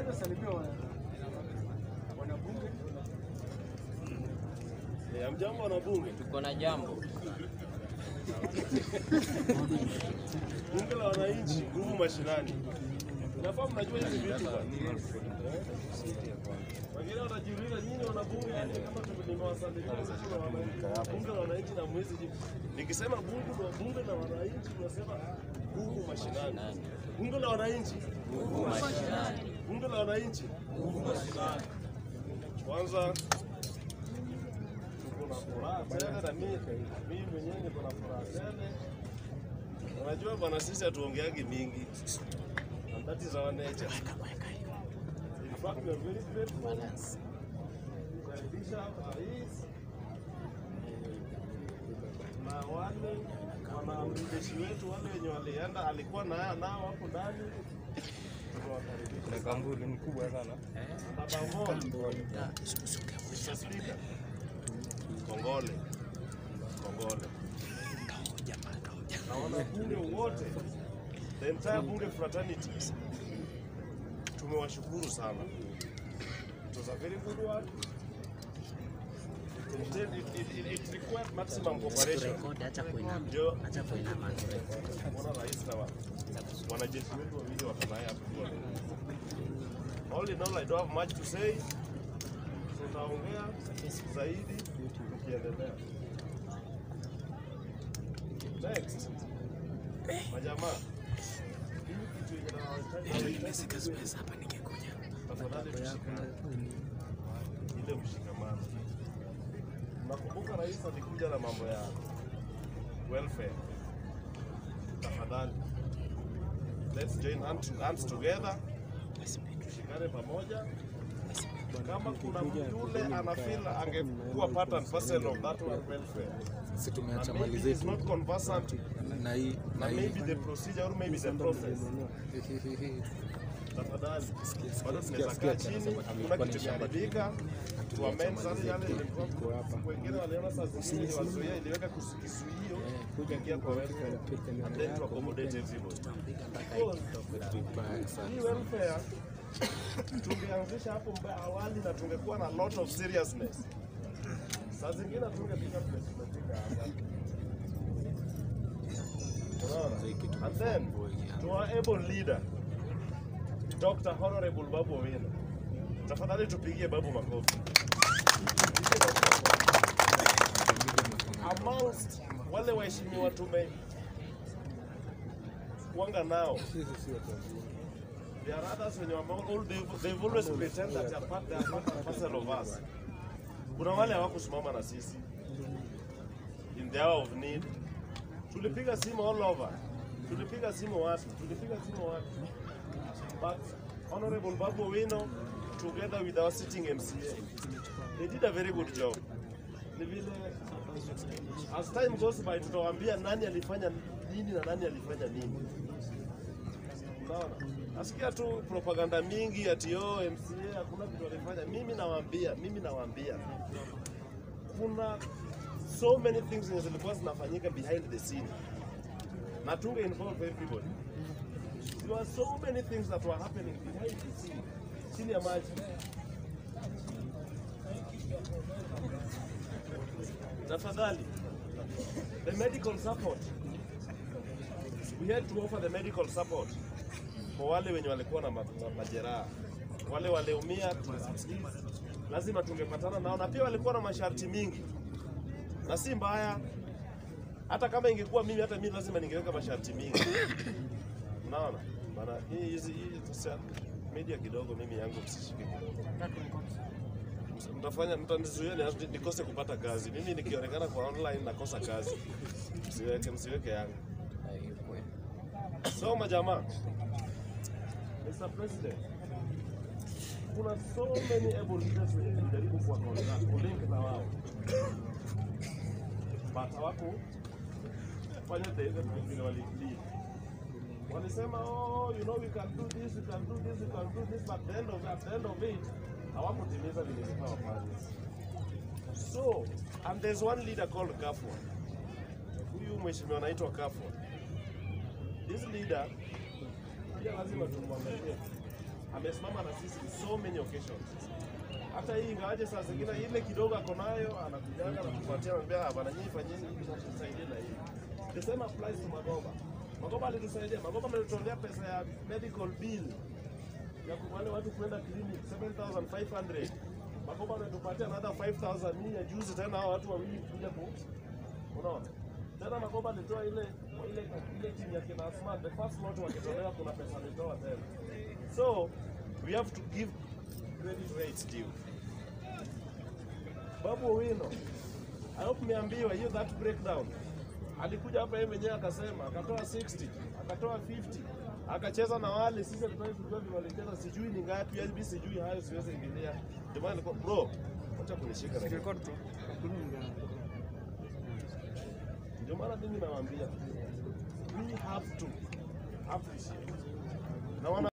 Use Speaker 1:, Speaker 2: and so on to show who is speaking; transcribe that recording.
Speaker 1: Naweza salimia wana- wanabunge.
Speaker 2: Eh, Hamjambo wanabunge.
Speaker 3: Tuko na jambo.
Speaker 2: Bunge la wananchi, nguvu mashinani. Nafaa mnajua hizi vitu bwana. Wengine wanajiuliza nyinyi wanabunge, yani kama tu- nimewasalimia sisi na wananchi. Bunge la wananchi na mwezi jibu. Nikisema bunge la bunge la wananchi unasema nguvu mashinani. Bunge la wananchi,
Speaker 3: Nguvu mashinani.
Speaker 2: bunge la wananchi, nguvu mashinani. Kwanza tuko na furaha tele na mimi mimi mwenyewe niko na furaha tele. Unajua bwana, sisi hatuongeagi mingi. And that is our nature. In fact, we are very grateful. Kukaribisha rais na wale wanamjeshi wetu wale wenye walienda, alikuwa na nao hapo ndani, tunawakaribisha.
Speaker 4: Kambuli mkubwa sana.
Speaker 2: Namba moja, Mr. Speaker, Kongole, Kongole na wanabunge wote, the entire bunge fraternity, tumewashukuru sana. It was a very good work. It, it, it, it required maximum cooperation. Ndio Bwana Rais na wa- wanajeshi wetu wawili wako naye hapo kwa leo. All in all, I don't have much to say. Tutaongea zaidi tukiendelea. Next. Majamaa. hii kitu yenye nawahitaji- Tafadhali tushikane. Ile mshikamano. Nakumbuka rais alikuja na mambo ya welfare. Tafadhali. Let's join hands, hands together. Tushikane pamoja. Kama kuna mtu yule anafeel angekuwa part and parcel of that welfare.
Speaker 4: Sisi
Speaker 2: And
Speaker 4: tumeacha
Speaker 2: maybe
Speaker 4: mali
Speaker 2: he's
Speaker 4: zetu
Speaker 2: not conversant
Speaker 4: na hii na
Speaker 2: and
Speaker 4: hii
Speaker 2: maybe the procedure or maybe the process. Tafadhali. Bado tunaweza
Speaker 4: sikia,
Speaker 2: kaa chini,
Speaker 4: anasema
Speaker 2: kuna
Speaker 4: amekuwa ni
Speaker 2: kitu
Speaker 4: shamba
Speaker 2: kimeharibika, tuamend sasa yale
Speaker 4: zetu,
Speaker 2: ilikuwa
Speaker 4: iko hapa.
Speaker 2: wengine waliona saa zingine wazuia iliweka kus- kizuio kuingia kwa welfare and then to accommodate everybody. Because
Speaker 4: vibaya sana.
Speaker 2: hii welfare tungeanzisha hapo mba- awali na tungekuwa na lot of seriousness. Saa zingine tungefika place tumefika hapa. Unaona? And then to our able leader Dr. Honorable Babu Owino. Tafadhali tupigie Babu makofi. Amongst wale waheshimiwa tume kuanga nao There are others wenye ambao all they've, they've always pretend that they are part, they are part and parcel of us. Kuna wale hawakusimama na sisi in the hour of need. Tulipiga simu all over, tulipiga simu watu, tulipiga simu watu, but Honorable Babu Owino together with our sitting MCA they did a very good job. Ni vile as time goes by tutawaambia nani alifanya nini na nani alifanya nini. Unaona? Nasikia tu propaganda mingi ati yo MCA hakuna kitu alifanya. Mimi nawaambia, mimi nawaambia kuna so many things zenye zilikuwa zinafanyika behind the scene na tunge involve everybody. There were so many things that were happening behind the scene, chini ya maji. Tafadhali, the medical support we had to offer the medical support kwa wale wenye walikuwa na ma- ma- majeraha, wale waliumia, tu- lazima tungepatana nao, na pia walikuwa na masharti mingi, na si mbaya. Hata kama ingekuwa mimi, hata mimi lazima ningeweka masharti mingi. Unaona bana, hii hizi hii sasa media kidogo, mimi yangu msishike kidogo, mtafanya mtanizuia ni- nikose kupata kazi. Mimi nikionekana kwa online nakosa kazi, msiweke msiweke yangu. So majamaa, Mr. President, kuna so many able leaders wenye tulijaribu kuwa contact, kulink na wao but hawakufanya the the- vile walilead. Walisema oh, you know we can do this, we can do this, we can do this, but the end of at the end of it hawakutimiza vile ilikuwa wafanye. So, and there's one leader called Kafwa. Huyu mheshimiwa anaitwa Kafwa. This leader pia lazima tumwangalie. amesimama na sisi so many occasions. Hata hii ingawaje saa zingine ile kidogo ako nayo anakujanga na kupatia anambia bana, nyinyi fanyeni hivi na tusaidie na hivi. The same applies to Magoba. Magoba alitusaidia. Magoba ametutolea pesa ya medical bill ya ku- wale watu kwenda clinic 7500 Magoba ametupatia another 5000 hii ya juzi tena hao watu wawili kuja ku unaona tena Magoba alitoa ile ile ile timu ya kina Asma the first lot wakitolewa kuna pesa alitoa tena so we have to give credit where it's due Babu Owino I hope mmeambiwa hiyo that breakdown alikuja hapa yeye mwenyewe akasema akatoa 60 akatoa 50 akacheza na wale sisi tulikuwa kujua vile walicheza sijui ni ngapi mimi sijui hayo siwezi ingilia ndio maana nilikuwa bro acha kunishika na
Speaker 1: Record bro.
Speaker 2: ndio maana mimi nawaambia we have to appreciate na wana